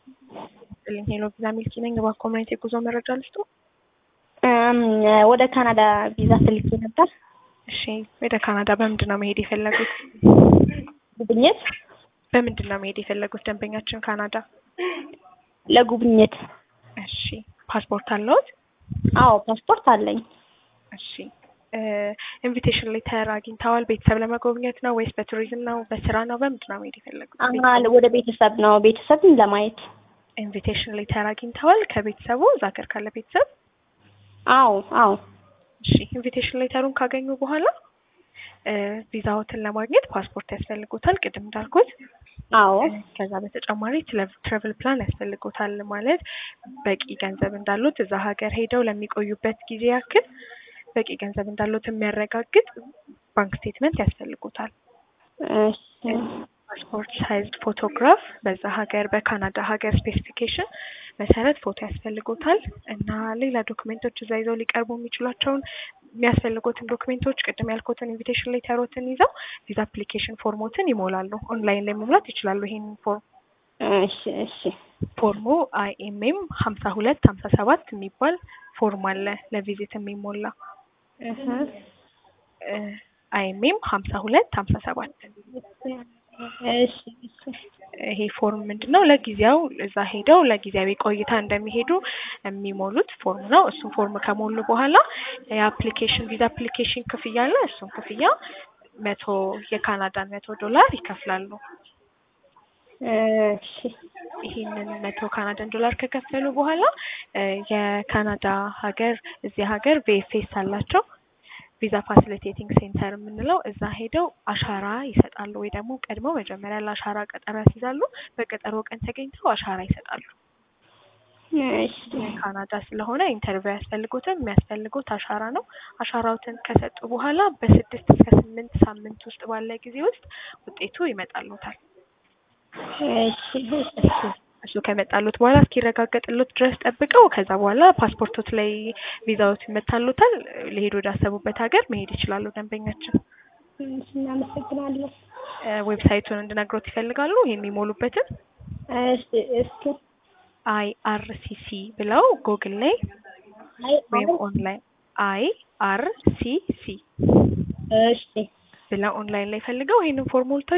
ይስጥልኝ ሄሎ ቪዛ ሚልኪ ነኝ። እባክዎ ምን አይነት የጉዞ መረጃ ልስጡ? ወደ ካናዳ ቪዛ ስልኬ ነበር። እሺ ወደ ካናዳ በምንድን ነው መሄድ የፈለጉት? ጉብኝት በምንድን ነው መሄድ የፈለጉት ደንበኛችን ካናዳ? ለጉብኝት። እሺ ፓስፖርት አለዎት? አዎ ፓስፖርት አለኝ። እሺ ኢንቪቴሽን ሌተር አግኝተዋል? ቤተሰብ ለመጎብኘት ነው ወይስ በቱሪዝም ነው በስራ ነው? በምንድን ነው መሄድ የፈለጉት? አሀ ወደ ቤተሰብ ነው ቤተሰብን ለማየት። ኢንቪቴሽን ሌተር አግኝተዋል ከቤተሰቡ እዛ ሀገር ካለ ቤተሰብ? አዎ አዎ እሺ ኢንቪቴሽን ሌተሩን ካገኙ በኋላ ቪዛዎትን ለማግኘት ፓስፖርት ያስፈልጎታል ቅድም እንዳልኩት። አዎ ከዛ በተጨማሪ ትራቨል ፕላን ያስፈልጎታል ማለት በቂ ገንዘብ እንዳሉት እዛ ሀገር ሄደው ለሚቆዩበት ጊዜ ያክል በቂ ገንዘብ እንዳሉት የሚያረጋግጥ ባንክ ስቴትመንት ያስፈልጎታል። እሺ ፓስፖርት ሳይዝድ ፎቶግራፍ በዛ ሀገር በካናዳ ሀገር ስፔሲፊኬሽን መሰረት ፎቶ ያስፈልጎታል እና ሌላ ዶክሜንቶች እዛ ይዘው ሊቀርቡ የሚችሏቸውን የሚያስፈልጉትን ዶክሜንቶች ቅድም ያልኩትን ኢንቪቴሽን ሌተሮትን ይዘው ቪዛ አፕሊኬሽን ፎርሞትን ይሞላሉ። ኦንላይን ላይ መሙላት ይችላሉ። ይሄንን ፎርም እሺ እሺ ፎርሙ አይኤምኤም ሀምሳ ሁለት ሀምሳ ሰባት የሚባል ፎርም አለ ለቪዚት የሚሞላ አይኤምኤም ሀምሳ ሁለት ሀምሳ ሰባት እሺ ይሄ ፎርም ምንድን ነው? ለጊዜው እዛ ሄደው ለጊዜያዊ ቆይታ እንደሚሄዱ የሚሞሉት ፎርም ነው። እሱን ፎርም ከሞሉ በኋላ የአፕሊኬሽን ቪዛ አፕሊኬሽን ክፍያ አለ። እሱን ክፍያ መቶ የካናዳን መቶ ዶላር ይከፍላሉ። እሺ ይህንን መቶ ካናዳን ዶላር ከከፈሉ በኋላ የካናዳ ሀገር እዚህ ሀገር ቪኤፍኤስ አላቸው ቪዛ ፋሲሊቴቲንግ ሴንተር የምንለው እዛ ሄደው አሻራ ይሰጣሉ፣ ወይ ደግሞ ቀድመው መጀመሪያ ለአሻራ ቀጠሮ ያስይዛሉ። በቀጠሮ ቀን ተገኝተው አሻራ ይሰጣሉ። እሺ ካናዳ ስለሆነ ኢንተርቪው ያስፈልጉትም የሚያስፈልጉት አሻራ ነው። አሻራውትን ከሰጡ በኋላ በስድስት እስከ ስምንት ሳምንት ውስጥ ባለ ጊዜ ውስጥ ውጤቱ ይመጣሉታል። እሺ እሱ ከመጣሉት በኋላ እስኪረጋገጥሉት ድረስ ጠብቀው ከዛ በኋላ ፓስፖርቶት ላይ ቪዛዎት ይመታሉታል። ሊሄዱ ወዳሰቡበት ሀገር መሄድ ይችላሉ። ደንበኛችን እናመሰግናለን። ዌብሳይቱን እንድነግሮት ይፈልጋሉ የሚሞሉበትን እሺ እስኪ አይ አር ሲ ሲ ብለው ጉግል ላይ አይ ወይም ኦንላይን አይ አር ሲ ሲ እሺ ብለው ኦንላይን ላይ ፈልገው ይህንን ፎርም ሞልተው